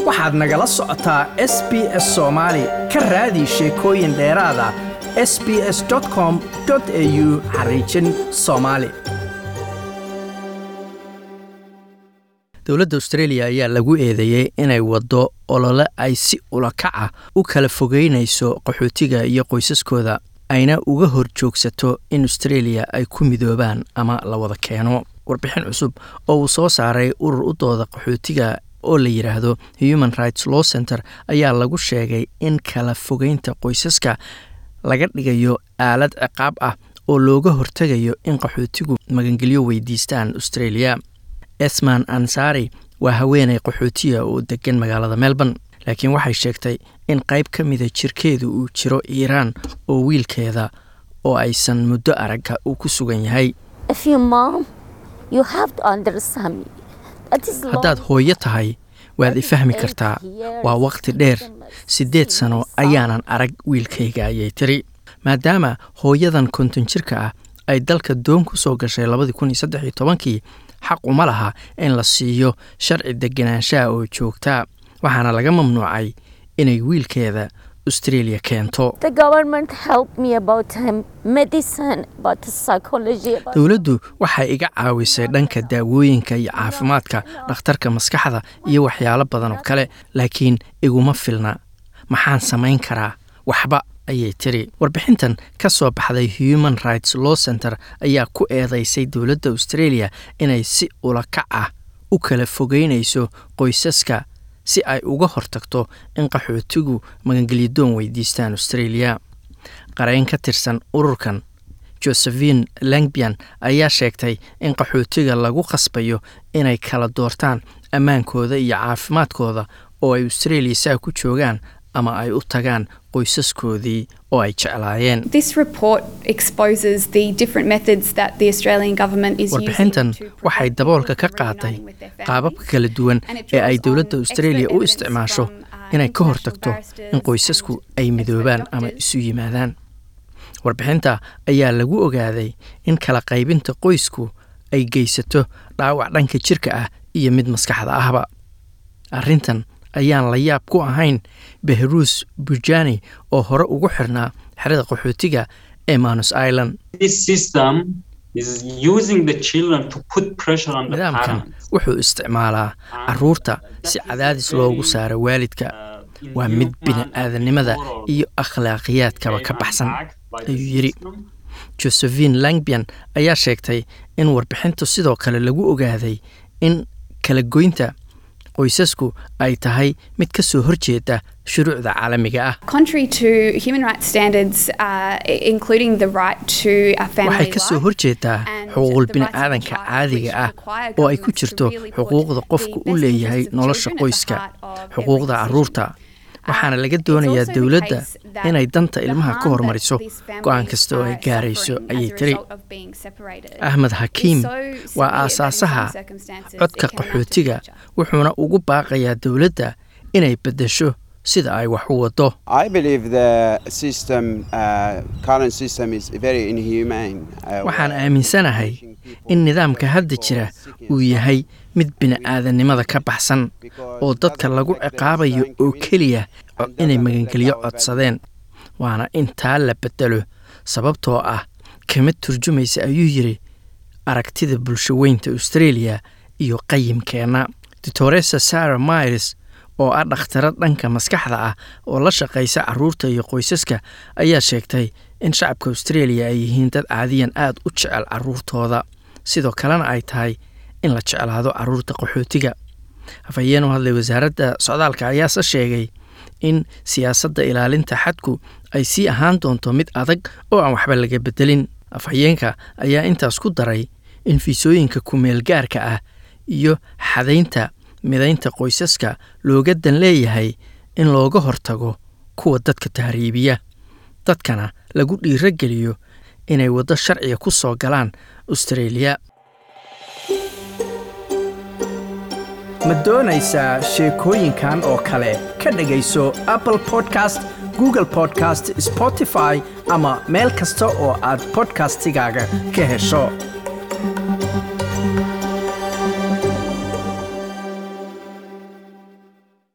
waxaad nagala socotaa s b s soomaali ka raadi sheekooyin dheeraada s b s com au xariijin soomaali dowladda australia ayaa lagu eedeeyey inay waddo olole ay si ulakaca u kala fogeynayso qaxootiga iyo qoysaskooda ayna uga hor joogsato in australia ay ku midoobaan ama la wada keeno warbixin cusub oo uu soo saaray urur u dooda qaxootiga oo la yidhaahdo human rights law center ayaa lagu sheegay in kala fogeynta qoysaska laga dhigayo aalad ciqaab ah oo looga hortegayo in qaxootigu magangelyo weydiistaan australia esman ansari waa haweeney qaxootiya oo degan magaalada melbourne laakiin waxay sheegtay in qayb ka mida jirkeedu uu jiro iiraan oo wiilkeeda oo aysan muddo aragga uu ku sugan yahay haddaad hooyo tahay waad i fahmi kartaa waa waqti dheer siddeed sano ayaanan arag wiilkayga ayay tiri maadaama hooyadan konton jirka ah ay dalka doon ku soo gashay labadii kun iyo saddex iyo tobankii xaq uma laha in la siiyo sharci deganaanshaha oo joogtaa waxaana laga mamnuucay inay wiilkeeda australia keento dowladdu waxay iga caawisay dhanka daawooyinka iyo caafimaadka dhakhtarka maskaxda iyo waxyaalo badan oo kale laakiin iguma filna maxaan samayn karaa waxba ayay tiri warbixintan ka soo baxday human rights law center ayaa ku eedeysay dowladda australia inay si ulakac ah u kala fogeynayso qoysaska si ay uga hortagto in qaxootigu magangelyadoon weydiistaan australia qarayn ka tirsan ururkan josephine langbian ayaa sheegtay in qaxootiga lagu khasbayo inay kala doortaan ammaankooda iyo caafimaadkooda oo ay australia saa ku joogaan ama ay u tagaan qoysaskoodii oo ay jeclaayeen warbixintan waxay daboolka ka qaaday qaababka kala duwan ee ay dowladda australia u isticmaasho inay ka hortagto in qoysasku ay midoobaan ama isu yimaadaan warbixinta ayaa lagu ogaaday in kala qaybinta qoysku ay geysato dhaawac dhanka jirka ah iyo mid maskaxda ahba arrintan ayaan la yaab ku ahayn behruus bujani oo hore ugu xirnaa xerada qaxootiga ee manus island nidaamkan wuxuu isticmaalaa caruurta si cadaadis loogu saaro waalidka waa mid bini-aadanimada iyo akhlaaqiyaadkaba ka baxsan ayuu yidhi josephine langbian ayaa sheegtay in warbixintu sidoo kale lagu ogaaday in kala goynta qoysasku ay tahay mid ka soo horjeeda shuruucda caalamiga ah waxay ka soo horjeedaa xuquuqul bini'aadanka caadiga ah oo ay ku jirto xuquuqda qofku u leeyahay nolosha qoyska xuquuqda caruurta waxaana laga doonayaa dowladda inay danta ilmaha ka hormariso go-aan kasta oo ay gaarayso ayay tiri axmed xakiim waa aasaasaha codka qaxootiga wuxuuna ugu baaqayaa dowladda inay beddesho sida ay wax u waddo waxaan aaminsanahay in nidaamka hadda jira uu yahay mid bini'aadanimada ka baxsan oo dadka lagu ciqaabayo oo keliya inay magangelyo codsadeen waana intaa la beddelo sababtoo ah kama turjumaysa ayuu yidhi aragtida bulsho weynta australia iyo qayimkeenna doctoresa sarah myres oo ah dhakhtaro dhanka maskaxda ah oo la shaqaysa caruurta iyo qoysaska ayaa sheegtay in shacabka australia ay yihiin dad caadiyan aad u jecel caruurtooda sidoo kalena ay tahay in la jeclaado caruurta qaxootiga hafayeen u hadlay wasaaradda socdaalka ayaase sheegay in siyaasadda ilaalinta xadku ay sii ahaan doonto mid adag oo aan waxba laga bedelin afhayeenka ayaa intaas ku daray in fiisooyinka kumeel gaarka ah iyo xadaynta midaynta qoysaska looga dan leeyahay in looga hortago kuwa dadka tahriibiya dadkana lagu dhiirogeliyo inay waddo sharciga ku soo galaan australia ma doonaysaa sheekooyinkan oo kale ka dhegayso apple podcast google podcast spotify ama meel kasta oo aad podcastigaaga ka hesho